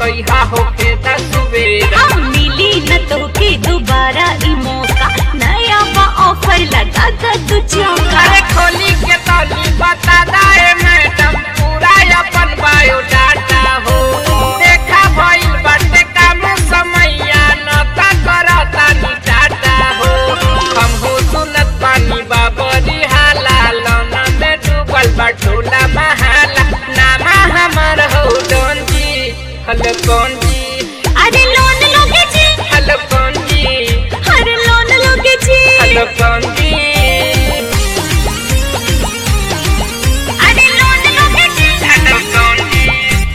बतैहा होके दसुबेरा हाँ मिली न तो के दोबारा ई मौका नया बा ऑफर लगा कर तू चौका अरे खोली के तौली बता दाए मैडम पूरा अपन बायोडाटा हो देखा भइल बाटे काम समैया न ता करता नी टाटा हो हम हो सुनत पानी बाबरी हाला लौना में डूबल बटोला महाला नामा हमर हो डोन जी हलो कौन जी अरे लोन लोगे जी हलो कौन जी अरे लोन लोगे जी हलो कौन जी अरे लोन लोगे जी हलो कौन जी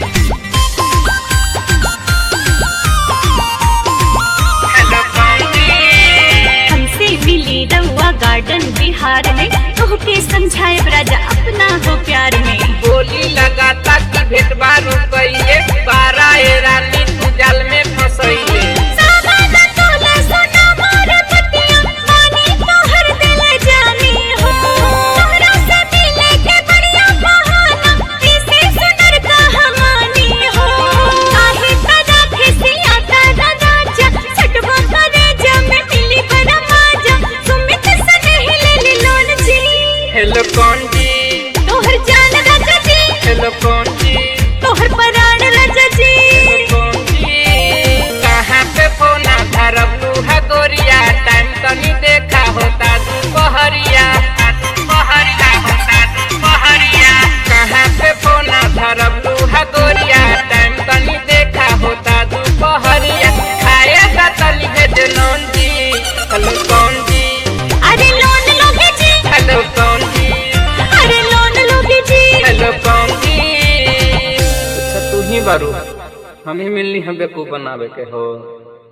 हलो कौन जी हमसे मिली रउआ गार्डन बिहार में तोहके समझाए राजा अपना हो प्यार में बोली लगाता कि भेट बारू कइले बारा ए रानी तू जाल में फसैले सावादा तोला सोना मारे पतिया मानी तोहर दिल जानी हो तोहरा से मिले के बढ़िया बहाना इसे सुनर कहानी हो काहे तरा खिसिया तरा राजा छटवा करे जब मिली बड़ा मजा सुमित से नहीं ले ली लोन जी हेलो कौन जी तोहर जान राजा जी हेलो कौन जी तोहर पराण राजा जी कौन जी कहाँ पे फोना धरब लूहा गोरिया टाइम तनी देखा होता दुपहरिया दुपहरिया होता दुपहरिया कहाँ पे फोना धरब लूहा गोरिया टाइम तनी देखा होता दुपहरिया खाए का तली है जनौन जी हेलो कौन जी अरे लोन लोगे जी हेलो कौन जी अरे लोन लोगे जी हेलो कौन जी अच्छा तू ही बारू हम ही मिलनी हम बेकूफ बनावे के हो